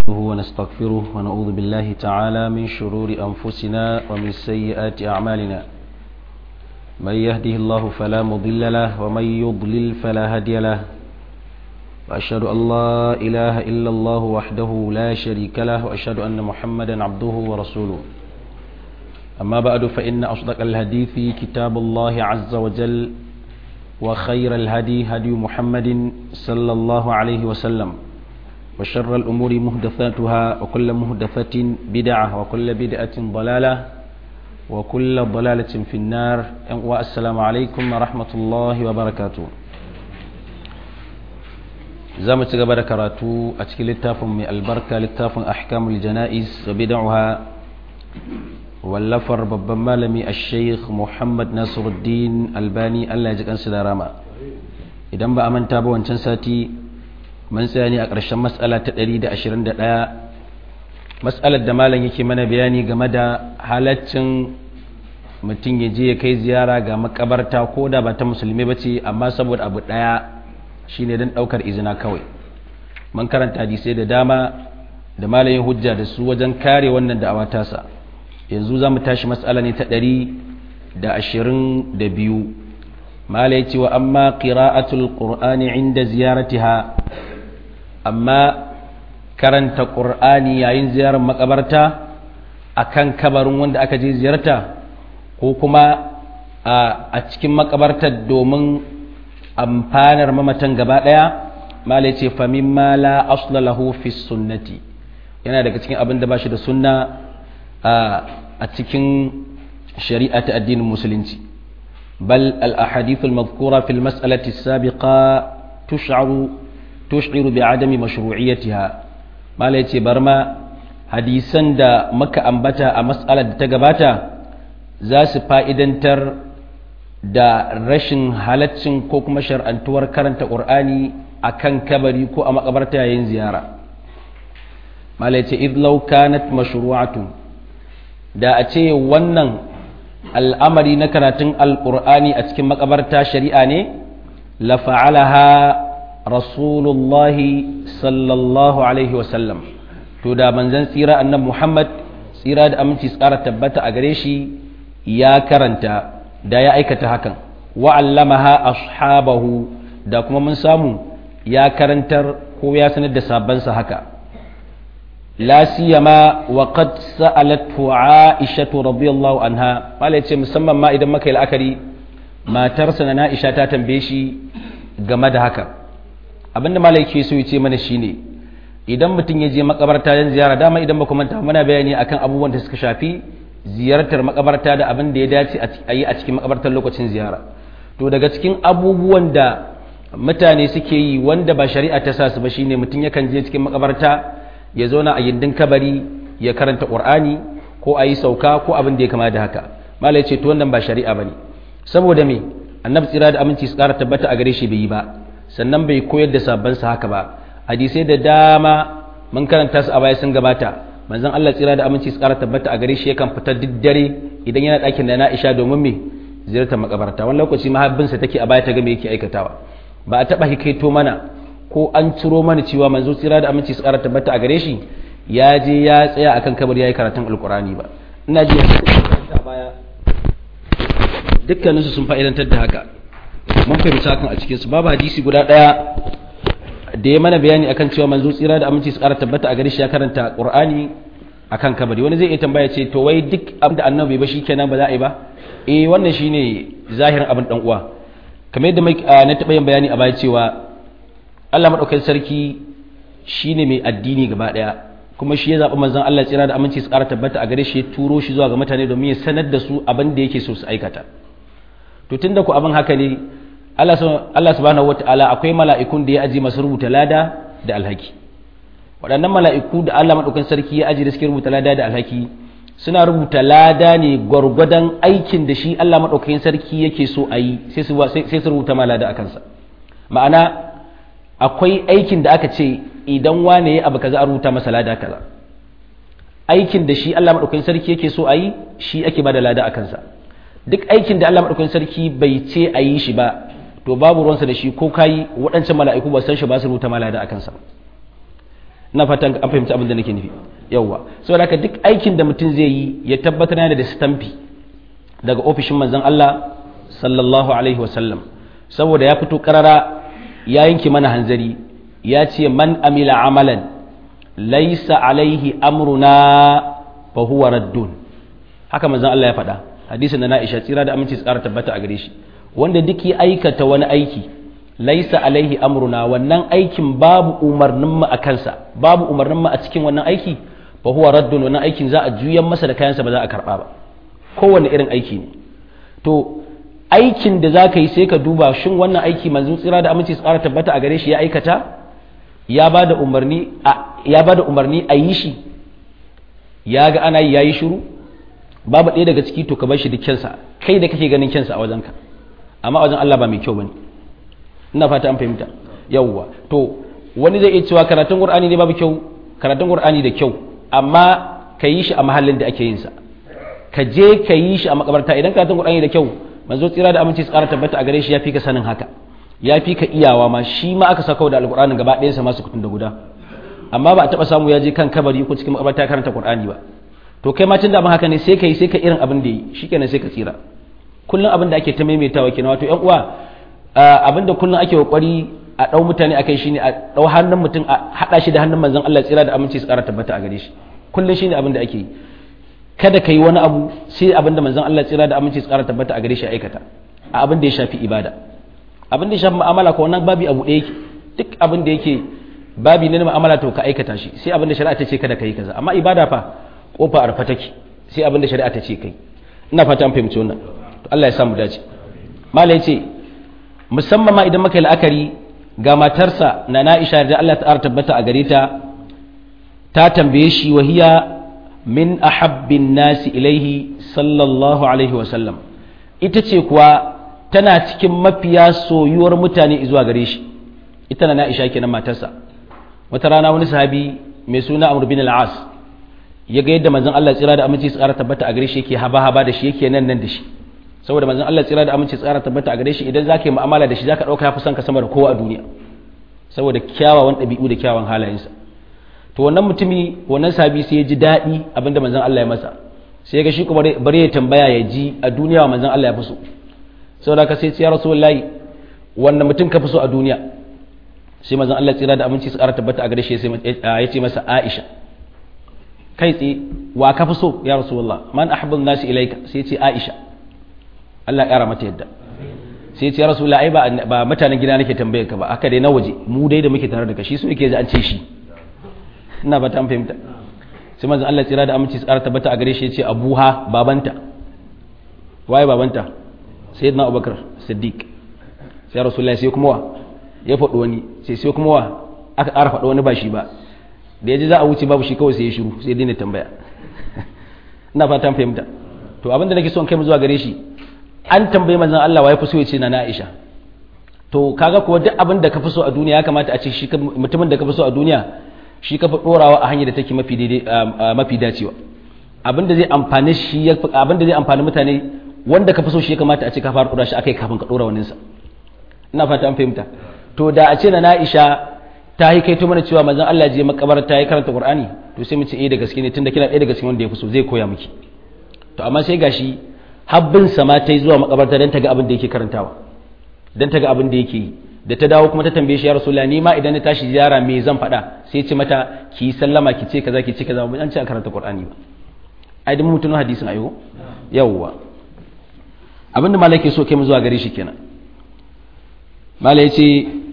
ونستغفره ونعوذ بالله تعالى من شرور أنفسنا ومن سيئات أعمالنا من يهده الله فلا مضل له ومن يضلل فلا هادي له وأشهد أن لا إله إلا الله وحده لا شريك له وأشهد أن محمدا عبده ورسوله أما بعد فإن أصدق الحديث كتاب الله عز وجل وخير الهدي هدي محمد صلى الله عليه وسلم وشر الأمور مهدثاتها وكل مهدثة بدعة وكل بدعة ضلالة وكل ضلالة في النار والسلام عليكم ورحمة الله وبركاته زام تقبل كراتو أتكي للتافم من البركة للتافم أحكام الجنائز وبدعها wallafar babban malami a sheikh muhammad nasiruddin albani allah ya ji kansu da rama idan ba a manta ba wancan sati mun tsaya ne a ƙarshen matsala ta 121 matsalar da malam yake mana bayani game da halaccin mutum ya je ya kai ziyara ga makabarta ko da ba ta musulmi ba ce amma saboda abu ɗaya shine don ɗaukar izina kawai mun karanta hadisai da dama da malayin hujja da su wajen kare wannan da'awa tasa yanzu za mu tashi matsala ne ta ɗari da ashirin da biyu mala ya ce wa amma ƙira'atul ƙur'ani inda ziyaratiha amma karanta ƙur'ani yayin ziyarar makabarta a kan kabarin wanda aka je ziyarta ko kuma a cikin makabartar domin amfanar mamatan gaba ɗaya mala ya ce famin mala aslalahu fi sunnati yana daga cikin abin da ba shi da sunna a cikin shari'a ta addinin musulunci bal al-ahadith al-madhkura fi al-mas'alati as-sabiqa tush'aru tush'iru bi adami mashru'iyyatiha mala yace barma hadisan da muka ambata a mas'alar da ta gabata za su fa'idantar da rashin halaccin ko kuma shar'antuwar karanta qur'ani akan kabari ko a makabarta yayin ziyara mala yace idh law kanat mashru'atun da a ce wannan al'amari na karatun alƙur'ani a cikin makabarta shari'a ne la fa'alaha rasulullahi sallallahu alaihi wasallam to da manzan tsira annan muhammad tsira da aminci tsara tabbata a gare shi ya karanta da ya aikata hakan wa'allamaha ashabahu da kuma mun samu ya karantar ko ya sanar da sabansa haka لا سيما وقد سألته عائشة رضي الله عنها قال يتي مسمى ما إذا مكي الأكري ما ترسنا نائشة تنبيشي game da haka abin da malai ke so ya ce mana shine idan mutum ya je makabarta don ziyara dama idan ba manta muna bayani akan abubuwan da suka shafi ziyartar makabarta da abin da ya dace a yi a cikin makabartar lokacin ziyara to daga cikin abubuwan da mutane suke yi wanda ba shari'a ta sa su ba shine mutum yakan je cikin makabarta ya zauna a gindin kabari ya karanta ƙur'ani ko a yi sauka ko abin da ya kama da haka malai ce to wannan ba shari'a ba ne saboda me annabi tsira da aminci su ƙara tabbata a gare shi bai yi ba sannan bai koyar da sabon sa haka ba hadisai da dama mun karanta su a baya sun gabata manzon Allah tsira da aminci su ƙara tabbata a gare shi yakan fita duk dare idan yana ɗakin da na Aisha domin me ziyartar makabarta wani lokaci mahabbinsa take a baya ta ga me yake aikatawa ba a taɓa hikaito mana ko an ciro mana cewa manzo tsira da aminci su ƙara tabbata a gare shi ya je ya tsaya akan kabar yayi karatun alkurani ba ina ji a baya dukkanin su sun fa'idantar da haka mun fahimci hakan a cikin su babu hadisi guda daya da ya mana bayani akan cewa manzo tsira da aminci su ƙara tabbata a gare shi ya karanta qur'ani akan kabari wani zai iya tambaya ce to wai duk abin da annabi ba shikenan ba za a yi ba eh wannan shine zahirin abin dan uwa kamar yadda na taɓa yin bayani a baya cewa Allah maɗaukakin sarki shi ne mai addini gaba ɗaya kuma shi ya zaɓi manzan Allah tsira da aminci su ƙara tabbata a gare shi ya turo shi zuwa ga mutane domin ya sanar da su abin da yake so su aikata to tun da ku abin haka ne Allah subhanahu wata'ala akwai mala'ikun da ya aji masu rubuta lada da alhaki waɗannan mala'iku da Allah maɗaukakin sarki ya aji da suke rubuta lada da alhaki suna rubuta lada ne gwargwadon aikin da shi Allah maɗaukakin sarki yake so a yi sai su rubuta ma lada a kansa ma'ana akwai aikin da aka ce idan wane ya abu kaza a rubuta masa lada kaza aikin da shi Allah madaukakin sarki yake so a yi shi ake bada lada a kansa duk aikin da Allah madaukakin sarki bai ce a yi shi ba to babu ruwansa da shi ko kayi waɗancan mala'iku ba san shi ba su rubuta ma lada a kansa ina fatan an fahimci abin da nake nufi yawwa saboda haka duk aikin da mutum zai yi ya tabbatar yana da stampi daga ofishin manzon Allah sallallahu alaihi wasallam saboda ya fito karara ya yanke mana hanzari ya ce man amila amalan laisa alaihi amruna fa huwa raddun haka manzon Allah ya faɗa hadisin da na Aisha tsira da aminci tsara tabbata a gare shi wanda duk ya aikata wani aiki laisa alaihi amruna wannan aikin babu umarnin mu a kansa babu umarnin mu a cikin wannan aiki fa huwa raddun wannan aikin za a juyan masa da kayansa ba za a karba ba kowanne irin aiki ne to aikin da za ka yi sai ka duba shin wannan aiki manzon tsira da aminci tsara tabbata a gare shi ya aikata ya ba da umarni a ya ba da umarni a yi shi ya ga ana yi ya yi shiru babu ɗaya daga ciki to ka bar shi duk kyansa kai da kake ganin kyansa a wajenka amma a wajen Allah ba mai kyau bane ina fata an fahimta yawwa to wani zai iya cewa karatun qur'ani ne babu kyau karatun qur'ani da kyau amma ka yi shi a mahallin da ake yin sa ka je ka yi shi a makabarta idan karatun qur'ani da kyau manzo tsira da aminci tsara tabbata a gare shi ya fi ka sanin haka ya fi ka iyawa ma shi ma aka saka da alqur'anin gaba ɗayan sa masu kutun da guda amma ba a taba samu ya je kan kabari ko cikin makabarta karanta qur'ani ba to kai ma tun da haka ne sai ka yi sai ka irin abin da yi shikenan sai ka tsira kullum abin da ake ta maimaitawa kenan wato yan uwa abin da kullum ake kokari a dau mutane akai shine a dau hannun mutum a hada shi da hannun manzon Allah tsira da aminci su kara tabbata a gare shi kullum shine abin da ake yi kada ka yi wani abu sai abin da manzon Allah tsira da aminci su kara tabbata a gare shi aikata a abin da ya shafi ibada abin da ya shafi mu'amala ko wannan babi abu ɗaya yake duk abin da yake babi ne na mu'amala to ka aikata shi sai abin da shari'a ta ce kada ka yi kaza amma ibada fa kofa arfa take sai abin da shari'a ta ce kai ina fata an fahimci wannan to Allah ya samu dace mala yace musamman ma idan muka yi la'akari ga matarsa na Na'isha da Allah ta tabbata a gare ta ta tambaye shi wahiya min ahabbin nasi ilaihi sallallahu alaihi wa sallam ita ce kuwa tana cikin mafiya soyuwar mutane zuwa gare shi ita na Na'isha kenan matarsa wata rana wani sahabi mai suna Amr bin al-As ya ga yadda manzon Allah tsira da aminci tsara tabbata a gare shi yake haba haba da shi yake nan nan da shi saboda manzon Allah tsira da aminci tsara tabbata a gare shi idan zaka yi mu'amala da shi zaka dauka yafi son ka sama da kowa a duniya saboda kyawawan ɗabi'u da kyawawan halayensa to wannan mutumi wannan sabi sai ya ji daɗi abinda manzon Allah ya masa sai ya ga shi kuma bare ya tambaya ya ji a duniya wa manzon Allah ya fi so saboda ka sai ya rasulullahi wannan mutum ka fi so a duniya sai manzon Allah tsira da aminci tsara tabbata a gare shi ya ce masa Aisha kai tsaye wa ka fi so ya rasulullah man ahabbun nasi ilaika sai ce aisha Allah ya kara mata yadda sai ce ya rasulullah ai ba mutanen gida nake tambayar ka ba haka dai na waje mu dai da muke tare da ka shi so yake ji an ce shi ina ba ta fahimta sai manzon Allah tsira da aminci tsara tabbata a gare shi ya ce abuha babanta waye babanta sayyidina abubakar siddiq sai rasulullah sai kuma wa ya faɗo wani sai sai kuma wa aka ƙara faɗo wani ba shi ba da ya ji za a wuce babu shi kawai sai ya shiru sai daina tambaya ina fatan fahimta to abinda nake son kai mu zuwa gare shi an tambayi manzon Allah wa ya fi so ya ce na Aisha to kaga kuwa duk abin da ka fi so a duniya ya kamata a ce shi mutumin da ka fi so a duniya shi ka fi dorawa a hanyar da take mafi daidai mafi dacewa abin da zai amfani shi abin da zai amfani mutane wanda ka fi so shi ya kamata a ce ka fara dora shi akai kafin ka dora wani sa ina fata an fahimta to da a ce na Aisha ta yi kai mana cewa manzon Allah je makabarta ya karanta Qur'ani to sai mu ce eh da gaske ne tunda kina ɗaya daga cikin wanda ya fi so zai koya miki to amma sai gashi habbin sama ta yi zuwa makabarta dan ta ga abin da yake karantawa dan ta ga abin da yake yi da ta dawo kuma ta tambaye shi ya rasulullah ni ma idan na tashi ziyara me zan faɗa sai ce mata ki sallama ki ce kaza ki ce kaza an ce a karanta Qur'ani ba ai dan mutun hadisin ayo yawwa abinda malai ke so kai mu zuwa gare shi kenan malai ya ce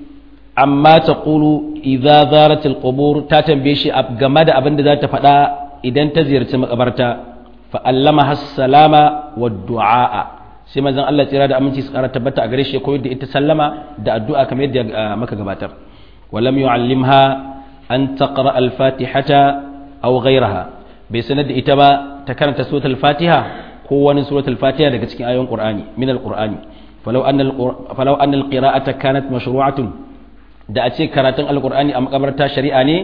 amma ta ƙulu idza zaratil qubur ta tambaye shi game da abin da za ta faɗa idan ta ziyarci makabarta fa allama hassalama wa du'a sai manzon Allah tsira da aminci su ƙara tabbata a gare shi koyar da ita sallama da addu'a kamar yadda maka gabatar walam yu'allimha an taqra al-fatihata aw ghayraha bai sanar da ita ba ta karanta suratul fatiha ko wani suratul fatiha daga cikin ayoyin qur'ani min al-qur'ani falau anna falau anna al-qira'ata kanat mashru'atun da a ce karatun alkur'ani a makabarta shari'a ne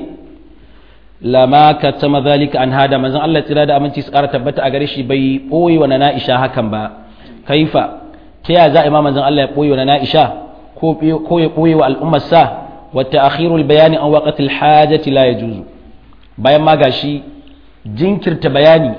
lama ka tama zalika an hada manzon Allah tsira da aminci su ƙara tabbata a gare shi bai ɓoye wa na'isha hakan ba kaifa ta ya za a ima manzon Allah ya ɓoye wa na'isha ko ya ɓoye wa al'ummarsa wa ta'khirul bayani an waqtil hajati la yajuzu bayan ma gashi jinkirta bayani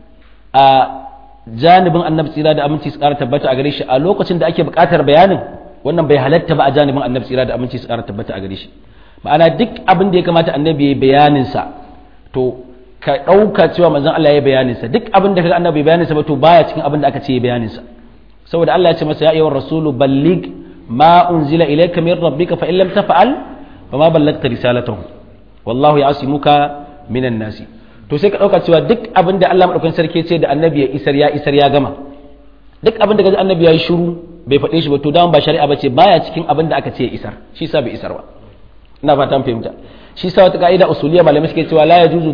a janibin annabi tsira da aminci su ƙara tabbata a gare shi a lokacin da ake buƙatar bayanin wannan bai halatta ba a janibin annabi tsira da aminci su ƙara tabbata a gare shi ma'ana duk abin da ya kamata annabi ya bayanin sa to ka ɗauka cewa manzon Allah ya bayanin sa duk abin da kaga annabi bayanin sa ba to baya cikin abin da aka ce ya bayanin sa saboda Allah ya ce masa ya ayyuhar rasulu ballig ma unzila ilayka min rabbika fa in lam taf'al fama ballagta risalatahu wallahu ya'simuka minan nasi to sai ka ɗauka cewa duk abin da Allah maɗaukakin sarki ce da annabi ya isar ya isar ya gama duk abin da gaji annabi ya yi shiru bai faɗe shi ba to dama ba shari'a ba ce baya cikin abin da aka ce ya isar shi sa bai isar ba ina fatan fahimta shi sa wata ka'ida usuliya malamai suke cewa la yajuzu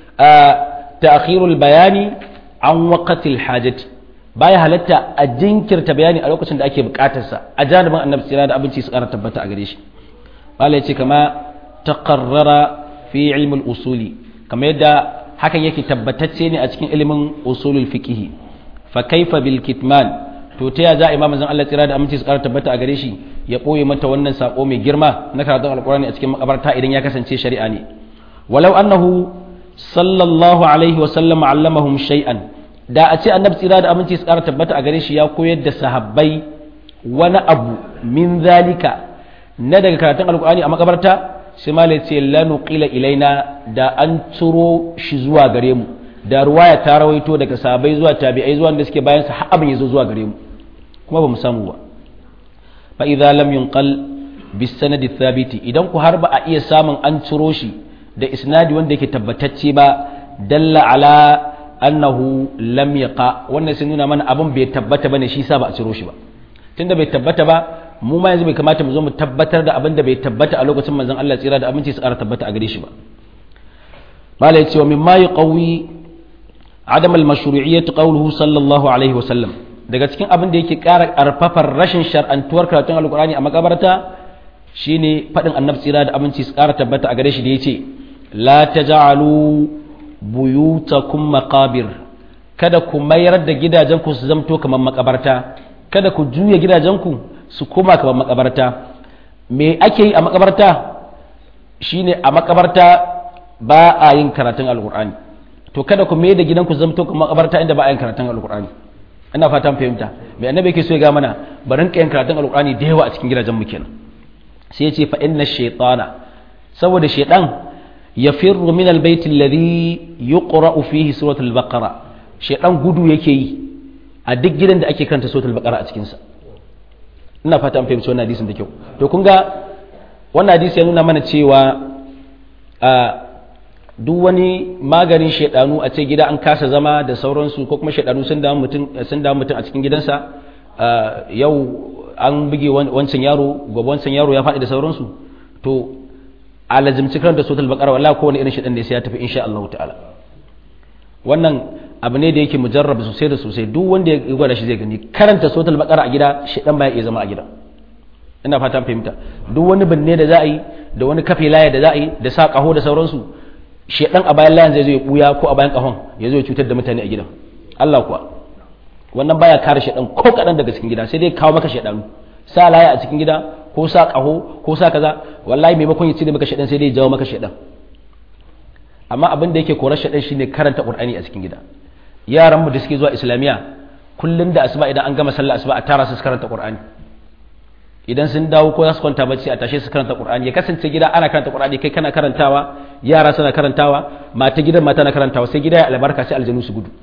ta'khirul bayani an waqtil hajati baya halatta a jinkirta bayani a lokacin da ake buƙatar sa a janibin annabi tsira da abinci su ƙara tabbata a gare shi malai ce kama taqarrara fi ilmi usuli kamar yadda hakan yake tabbatacce ne a cikin ilimin usulul fiqh fa kaifa bil kitman to ta ya za a imamu zan Allah tsira da aminci su ƙara tabbata a gare shi ya ɓoye mata wannan sako mai girma na karatun alƙur'ani a cikin makabarta idan ya kasance shari'a ne walau annahu sallallahu alaihi wa sallam allamahum shay'an da a ce annabi tsira da aminci su ƙara tabbata a gare shi ya koyar da sahabbai wani abu min zalika na daga karatun alƙur'ani a makabarta sai ma ce lanu qila ilaina da an turo shi zuwa gare mu da ruwaya ta rawaito daga sahabbai zuwa tabi'ai zuwa da suke bayan sa har abin yazo zuwa gare mu kuma ba mu samu ba fa idza lam yunqal bis sanad thabiti idan ku har ba a iya samun an turo shi da isnadi wanda yake tabbatacce ba dalla ala annahu lam yaqa wannan sai nuna mana abin bai tabbata bane shi sa ba a ciro shi ba tunda bai tabbata ba mu ma yanzu bai kamata mu zo mu tabbatar da abin da bai tabbata a lokacin manzon Allah tsira da aminci su ƙara tabbata a gare shi ba malai cewa min ma yuqawi adam al-mashru'iyyah qawluhu sallallahu alaihi wa sallam daga cikin abin da yake ƙara ƙarfafar rashin shar'antuwar karatun alqur'ani a makabarta shine fadin annabi tsira da aminci su ƙara tabbata a gare shi da yace la taj'alu buyutakum maqabir kada ku mayar da gidajenku su zamto kamar makabarta kada ku juya gidajenku su koma kamar makabarta me ake yi a makabarta shine a makabarta ba a yin karatun alkur'ani to kada ku mai da gidanku zamto kamar makabarta inda ba a yin karatun alkur'ani ina fatan fahimta me annabi yake so ya ga mana barin yin karatun alkur'ani da yawa a cikin gidajen mu kenan sai ya ce fa inna shaytana saboda shaytan yafirru min albayt alladhi yuqra'u fihi suratul baqara shaytan gudu yake yi a duk gidan da ake karanta suratul baqara a cikin sa ina fata an fahimci wannan hadisin da kyau to kun ga wannan hadisi ya nuna mana cewa a duk wani maganin shaidanu a ce gida an kasa zama da sauransu ko kuma shaidanu sun damu mutum sun damu mutum a cikin gidansa yau an buge wancan yaro gobe wancan yaro ya faɗi da sauransu to a lazimci karanta suratul baqara wallahi kowane irin shaidan ne sai ya tafi insha Allah ta'ala wannan abu ne da yake mujarrab sosai da sosai duk wanda ya gwada shi zai gani karanta suratul baqara a gida shedan baya iya zama a gida ina fatan fahimta duk wani binne da za a yi da wani kafe laya da za a yi da sa kaho da sauransu shedan a bayan layan zai zo ya buya ko a bayan kahon ya zo ya cutar da mutane a gidan Allah kuwa wannan baya kare shedan ko kadan daga cikin gida sai dai kawo maka shedanu sa laya a cikin gida ko sa kaho ko sa kaza wallahi maimakon ya cire maka shedan sai dai ya jawo maka shedan amma abin da yake korar shedan shine karanta qur'ani a cikin gida yaran mu da suke zuwa islamiya kullum da asuba idan an gama sallah asuba a tara su karanta qur'ani idan sun dawo ko za su kwanta bacci a tashe su karanta qur'ani ya kasance gida ana karanta qur'ani kai kana karantawa yara suna karantawa mata gidan mata na karantawa sai gida ya albarka sai aljanu su gudu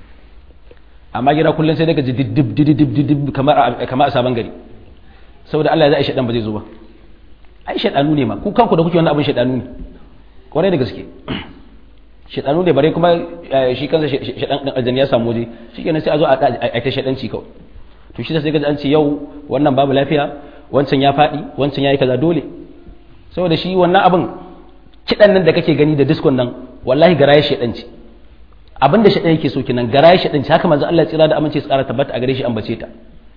amma gida kullum sai daga ji diddib diddib diddib kamar kamar a sabon gari saboda Allah ya zai shaɗan ba zai zo ba ai shaɗanu ne ma ku kanku da kuke wannan abin shaɗanu ne kwarai da gaske shaɗanu ne bare kuma shi kansa shaɗan ɗan aljanni ya samu waje shi kenan sai a zo a ta shaɗanci kawai to shi sai ga an ce yau wannan babu lafiya wancan ya faɗi wancan ya yi kaza dole saboda shi wannan abin kiɗan nan da kake gani da diskon nan wallahi garaye shaɗanci abinda shaɗan yake so kenan garaye shaɗanci haka manzo Allah tsira da amince tsara tabbata a gare shi an bace ta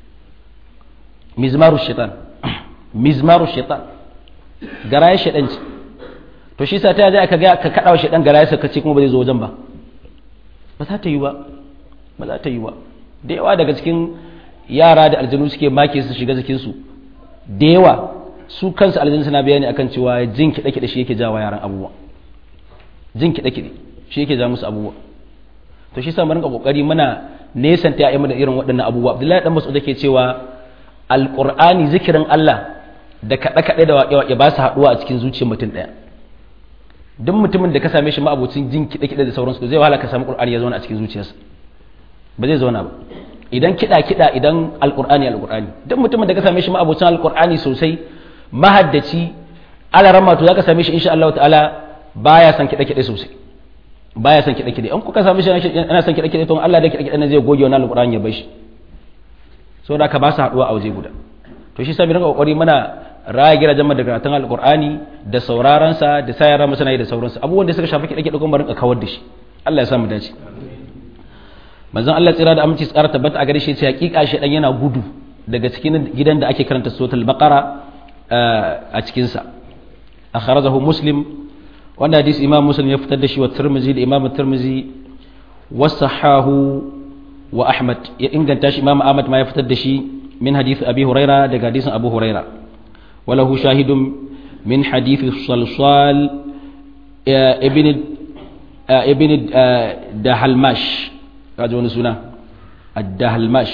mizmaru shaitan mizmaru shaitan garaye shaɗanci to shi sa ta zai aka ga ka kada wa shaitan garaye sa kace kuma ba zai zo wajen ba ba za ta yi ba ba za ta yi ba da yawa daga cikin yara da aljanu suke make su shiga jikin su da yawa su kansu aljanna suna bayani akan cewa jin kiɗe kiɗe shi yake jawa yaran abubuwa jin kiɗe kiɗe shi yake ja musu abubuwa to shi sa mu rinka kokari muna nesanta ya da irin waɗannan abubuwa Abdullahi dan Mas'ud yake cewa alqur'ani zikirin Allah da kaɗe kaɗe da waƙe waƙe ba su haɗuwa a cikin zuciyar mutum ɗaya duk mutumin da ka same shi ma'abocin jin kiɗe kiɗe da sauransu zai wahala ka samu qur'ani ya zauna a cikin zuciyarsa ba zai zauna ba idan kiɗa kiɗa idan alƙur'ani alƙur'ani duk mutumin da ka same shi ma'abocin alƙur'ani sosai mahaddaci alarama to za ka same shi insha Allah ta'ala baya son kiɗe kiɗe sosai baya son kiɗe kiɗe in kuka same shi yana son kiɗe kiɗe to Allah da kiɗe kiɗe na zai goge wannan alƙur'ani ya bar shi saboda ka ba su haɗuwa a waje guda to shi sa mu rinka kokari muna raya gidajen da karatun alƙur'ani da sauraron sa da sa yara masana da sauransu abubuwan da suka shafi kiɗe kiɗe kuma rinka kawar da shi Allah ya sa mu dace manzon Allah tsira da aminci tsara tabbata a gare shi sai hakika shi dan yana gudu daga cikin gidan da ake karanta suratul baqara a cikin sa akhrajahu muslim wannan hadisi imam muslim ya fitar da shi wa tirmizi da imam tirmizi wasahahu wa ahmad ya inganta shi imam ahmad ma ya fitar da shi min hadith abi huraira daga hadisin abu huraira walahu shahidun min hadith salsal ibn ibn dahalmash kaji wani suna ad-dahalmash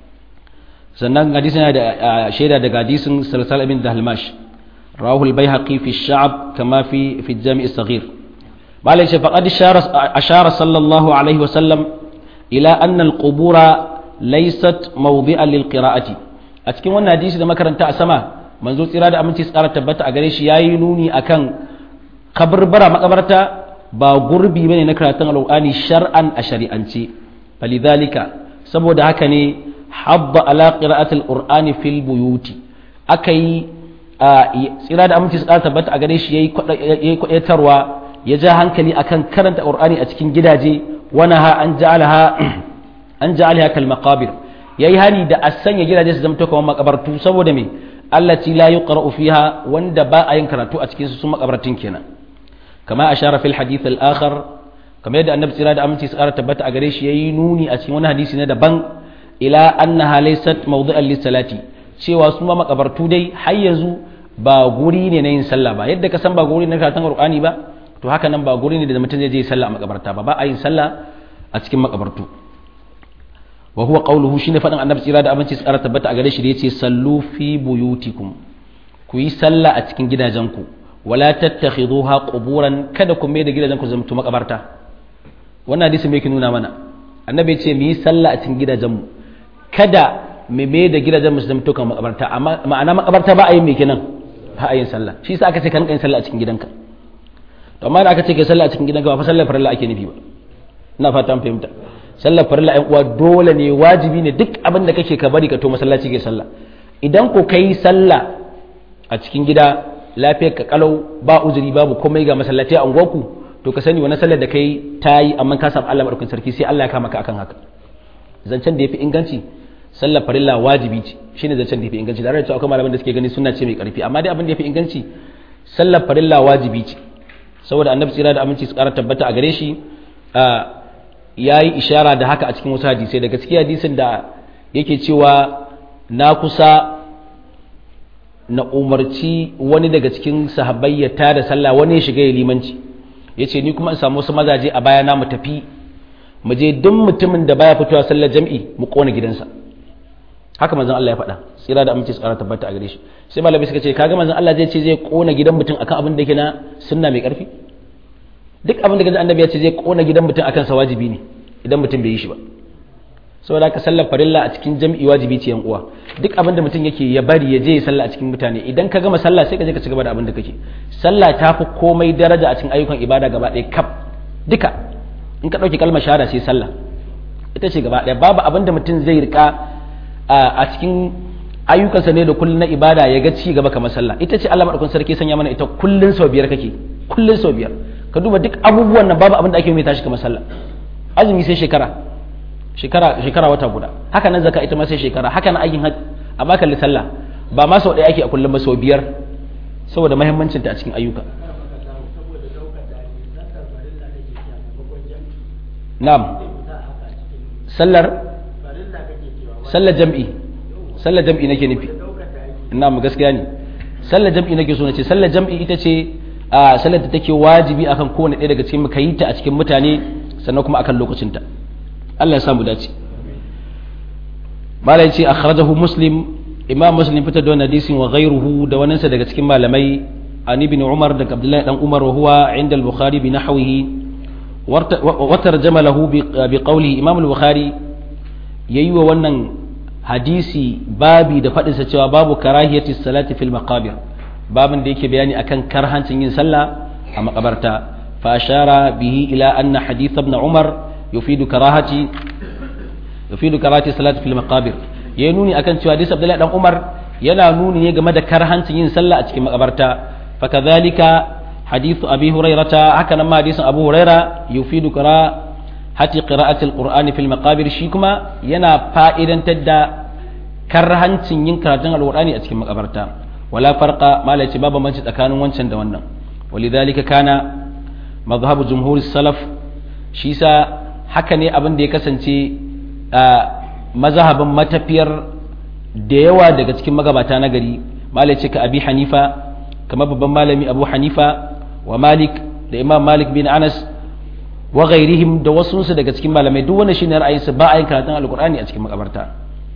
sannan hadisin yana da shaida daga hadisin salsal ibn dahalmash rawahu al-baihaqi fi ash-sha'b kama fi fi al-jami' as-saghir malai ce faqad ashara sallallahu alaihi wa sallam ila anna al-qubura laysat mawdi'an lil-qira'ati a cikin wannan hadisi da makaranta a sama manzo tsira da aminci tsara tabbata a gare shi yayi nuni akan kaburbara makabarta ba gurbi bane na karatun alqur'ani shar'an a shari'ance falidhalika saboda haka ne habba ala qira'atil qur'ani fil buyuti akai tsira da aminci tsara tabbata a gare shi yayi kwayatarwa ya ja hankali akan karanta qur'ani a cikin gidaje wana ha an ja'alaha an ja'alaha kal maqabir yayi hani da a sanya gidaje su zama kamar makabartu saboda me allati la yuqra'u fiha wanda ba a yin karatu a cikin su sun makabartun kenan kama ashara fil hadith al akhar kamar yadda annabi tsira da aminci su ƙara tabbata a gare shi yayi nuni a cikin wani hadisi na daban ila annaha laysat mawdu'an lis salati cewa su ma makabartu dai har yanzu ba guri ne na yin sallah ba yadda ka san ba guri na karatun qur'ani ba to haka nan ba guri ne da mutum zai je sallah a makabarta ba ba a yin sallah a cikin makabartu wa huwa qawluhu shine faɗin annabi tsira da aminci su ƙara tabbata a gare shi da yace sallu fi buyutikum ku yi sallah a cikin gidajenku wala tattakhiduha quburan kada ku mai da gidajenku zama makabarta wannan hadisi me yake nuna mana annabi ce mu yi sallah a cikin gidajenmu kada mu mai da gidajenmu su zama kan makabarta amma ma'ana makabarta ba a yi me kenan ba a yin sallah shi yasa aka ce kan yin sallah a cikin gidanka to amma da aka ce kai sallah a cikin gidanka ba fa sallar farilla ake nufi ba ina fata an fahimta sallar farilla ɗan uwa dole ne wajibi ne duk abin da kake ka bari ka to masallaci ke sallah idan ko kai sallah a cikin gida lafiyar ka kalau ba uzuri babu komai ga masallaci a unguwarku to ka sani wani sallar da kai ta yi amma ka samu Allah madaukakin sarki sai Allah ya kama ka akan haka zancen da yafi inganci sallar farilla wajibi ce shine zancen da yafi inganci da cewa akwai malaman da suke gani sunna ce mai karfi amma dai abin da yafi inganci sallar farilla wajibi ce saboda annabi tsira da aminci su kara tabbata a gare shi ya yi ishara da haka a cikin wasu hadisai daga cikin hadisin da yake cewa na kusa na umarci wani daga cikin sahabbai ya tada sallah wani ya shiga ya limanci ya ce ni kuma in samu wasu mazaje a baya na mu tafi mu je duk mutumin da baya fitowa sallar jam'i mu kona gidansa haka manzon Allah ya faɗa tsira da aminci tsara tabbata a gare shi sai malamai suka ce kaga manzon Allah zai ce zai kona gidan mutum akan abin da yake na sunna mai karfi duk abin da gaji annabi ya ce zai kona gidan mutum akan sa wajibi ne idan mutum bai yi shi ba saboda haka sallar farilla a cikin jam'i wajibi ce yan uwa duk abin da mutum yake ya bari ya je ya sallah a cikin mutane idan ka gama sallah sai ka je ka ci gaba da abin da kake sallah ta fi komai daraja a cikin ayyukan ibada gaba ɗaya kaf duka in ka ɗauki kalmar shahada sai sallah ita ce gaba ɗaya babu abin da mutum zai rika a cikin ayyukansa ne da kullun na ibada ya ga ci gaba kamar sallah ita ce Allah madaukakin sarki sanya mana ita kullun sau biyar kake kullun sau biyar ka duba duk abubuwan nan babu abin da ake mai tashi kamar sallah azumi sai shekara shekara shekara wata guda haka nan zaka ita ma sai shekara haka nan aikin hajj amma kalli sallah ba ma sau ɗaya ake a kullum ba sau biyar saboda muhimmancin ta a cikin ayyuka na'am sallar sallar jam'i sallar jam'i nake nufi na'am gaskiya ne sallar jam'i nake so na ce sallar jam'i ita ce a sallar da take wajibi akan kowane ɗaya daga cikin mu kayi ta a cikin mutane sannan kuma akan lokacinta Allah ya samu dace malai ce akhrajahu muslim imam muslim fitar da wannan hadisin wa ghayruhu da waninsa daga cikin malamai an ibn umar da abdullahi dan umar wa huwa inda al-bukhari bi nahwihi wa tarjama lahu bi qawli imam al-bukhari yayi wa wannan hadisi babi da fadin sa cewa babu karahiyati salati fil maqabir babin da yake bayani akan karhancin yin sallah a makabarta fa ashara bihi ila anna hadith ibn umar yufidu karahati yufidu karahati salati fil maqabir ya nuni akan cewa hadisi abdullahi dan umar yana nuni ne game da karhancin yin sallah a cikin makabarta fa kadhalika hadithu abi hurairata haka nan ma hadisin abu huraira yufidu karahati qira'ati alqur'ani fil maqabir shi kuma yana fa'idantar da karhancin yin karatun alqur'ani a cikin makabarta wala farqa ma la babu manci tsakanin wancan da wannan walidhalika kana madhhabu jumhur salaf shi sa haka ne abin da ya kasance mazhabin matafiyar da yawa daga cikin magabata na gari malai ce ka abi hanifa kamar babban malami abu hanifa wa malik da imam malik bin anas wa ghairihim da wasunsu daga cikin malamai duk wanda shine ra'ayinsu ba a yin karatun alqur'ani a cikin makabarta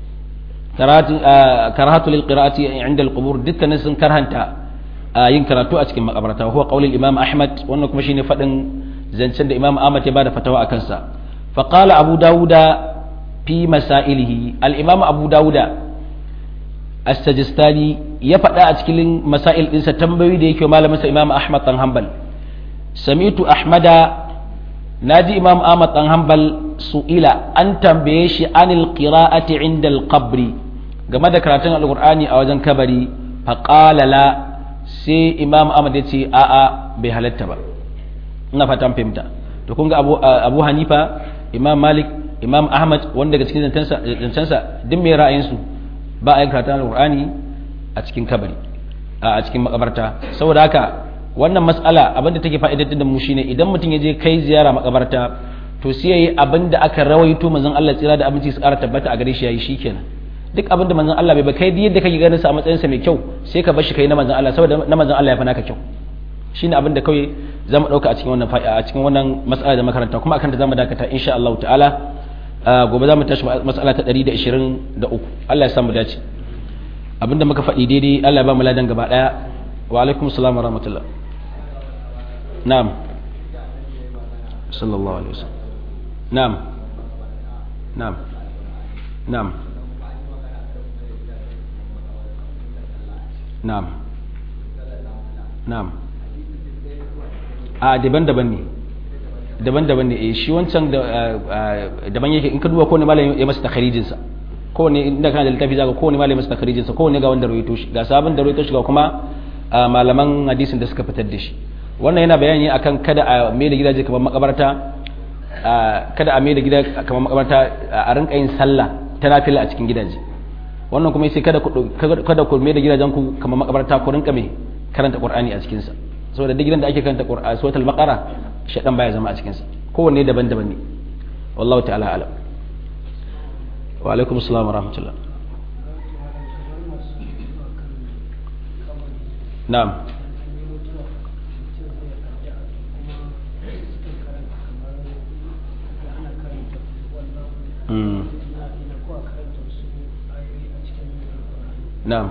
karahatu lil qira'ati inda al-qubur dukkanin sun karhanta yin karatu a cikin makabarta huwa qaulul imam ahmad wannan kuma shine fadin zancen da imam ahmad ya bada fatawa akan sa fa qala abu dauda fi masailihi al-imam abu dauda as-sajistani ya faɗa a cikin masail ɗinsa tambayoyi da yake malamin sa imam ahmad dan hanbal sami'tu ahmada naji imam ahmad dan hanbal su'ila an tambaye shi anil qira'ati inda al-qabri game da karatun alqur'ani a wajen kabari fa qala la sai imam ahmad ya ce a'a bai halatta ba ina fatan fahimta to kun ga abu, abu hanifa imam malik imam ahmad wanda daga cikin zancensa duk mai ra'ayinsu ba a yin karatun alqur'ani a cikin kabari a cikin makabarta saboda haka wannan matsala abinda take fa'idatar da mu shine idan mutum ya je kai ziyara makabarta to sai yayi abinda aka rawaito manzon Allah tsira da abinci su ƙara tabbata a gare shi yayi shikenan duk abinda manzon Allah bai ba kai yadda kake ganin sa a matsayin sa mai kyau sai ka bar shi kai na manzon Allah saboda na manzon Allah ya fi naka kyau shine abinda kawai zamu dauka a cikin wannan a cikin wannan matsala da makaranta kuma akan ta zamu dakata insha Allah ta'ala gobe zamu tashi matsala ta 123 Allah ya samu dace abinda muka faɗi daidai Allah ya ba mu ladan gaba daya wa alaikum assalam wa rahmatullah na'am sallallahu alaihi wasallam na'am na'am na'am na'am na'am a daban-daban ne daban-daban ne shi wancan daban yake in ka duba kowane malamin ya masa takharijinsa kowane inda kana da littafi zaka kowane malamin masa takharijinsa kowane ga wanda rawaito shi ga sabon da rawaito shi ga kuma malaman hadisin da suka fitar da shi wannan yana bayani akan kada a mai da gidaje kamar makabarta kada a mai da gida kamar makabarta a rinka yin sallah ta nafila a cikin gidaje wannan kuma sai kada ku kada ku mai da gidajen ku kamar makabarta ku rinka mai karanta qur'ani a cikin sa saboda duk gidan da ake karanta qur'ani suratul baqara shedan baya zama a cikin sa kowanne daban-daban ne wallahu ta'ala alam wa alaikum assalam wa rahmatullah na'am na'am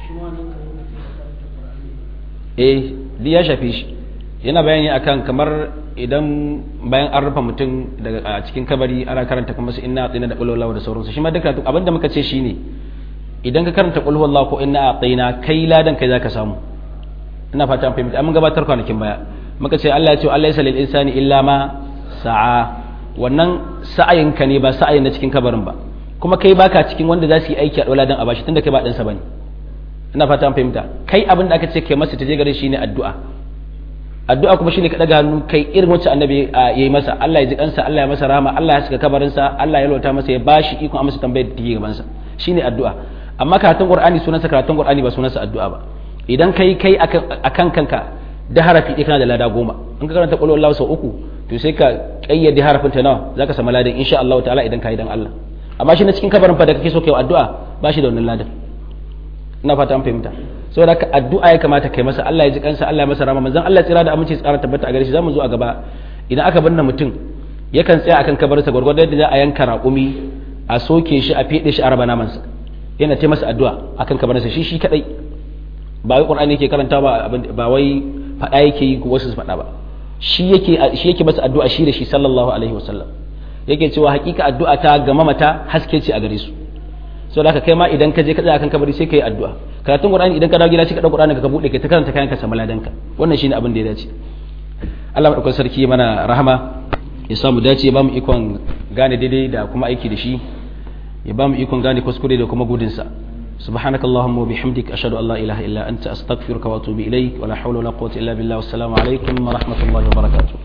eh duk ya shafe shi yana bayani akan kamar idan bayan an rufe mutum daga a cikin kabari ana karanta kuma su inna atina da qul da sauransu shi ma duka abinda muka ce shine idan ka karanta qul huwallahu ko inna atina kai ladan kai zaka samu ina fata an fahimta mun gabatar kwanakin baya muka ce Allah ya ce Allah ya salil insani illa ma sa'a wannan sa'ayinka ne ba sa'ayin na cikin kabarin ba kuma kai baka cikin wanda za su yi aiki a ɗola don a bashi tunda kai ba ɗansa ba ne ina fata an fahimta kai abin da aka ce kai masa ta je gare shi ne addu'a addu'a kuma shine ka ɗaga hannu kai irin wacce annabi ya yi masa Allah ya ji kansa Allah ya masa rahama Allah ya saka kabarinsa Allah ya lota masa ya bashi ikon amsa tambayar da take gabansa shine addu'a amma karatun qur'ani sunansa karatun qur'ani ba sunansa addu'a ba idan kai kai akan kanka da harafi ɗaya kana da lada goma in ka karanta qul huwallahu sau uku to sai ka kayyade harafin ta nawa zaka samu ladan insha Allah ta'ala idan kai dan Allah amma shi na cikin kabarin fa da kake so kai addu'a ba shi da wannan ladan ina fata an fahimta saboda haka addu'a ya kamata kai masa Allah ya ji kansa Allah ya masa rama manzon Allah tsira da aminci tsara tabbata a gare shi zamu zo a gaba idan aka binne mutum yakan tsaya akan kabarinsa gwargwadon da za a yanka raƙumi a soke shi a fede shi a raba namansa yana ce masa addu'a akan kabarinsa shi shi kadai ba wai qur'ani yake karanta ba ba wai faɗa yake yi ko wasu su faɗa ba shi yake shi yake masa addu'a shi da shi sallallahu alaihi wasallam yake cewa hakika addu'a ta ga mamata haske ce a gare su saboda haka kai ma idan ka je ka tsaya akan kabari sai ka yi addu'a karatun qur'ani idan ka dawo gida sai ka dauki qur'ani ka bude ka ta karanta kayan ka samu ladanka wannan shine abin da ya dace Allah madaukakin sarki mana rahama ya samu dace ya bamu ikon gane daidai da kuma aiki da shi ya bamu ikon gane kuskure da kuma gudunsa سبحانك اللهم وبحمدك أشهد أن لا إله إلا أنت أستغفرك وأتوب إليك ولا حول ولا قوة إلا بالله والسلام عليكم ورحمة الله وبركاته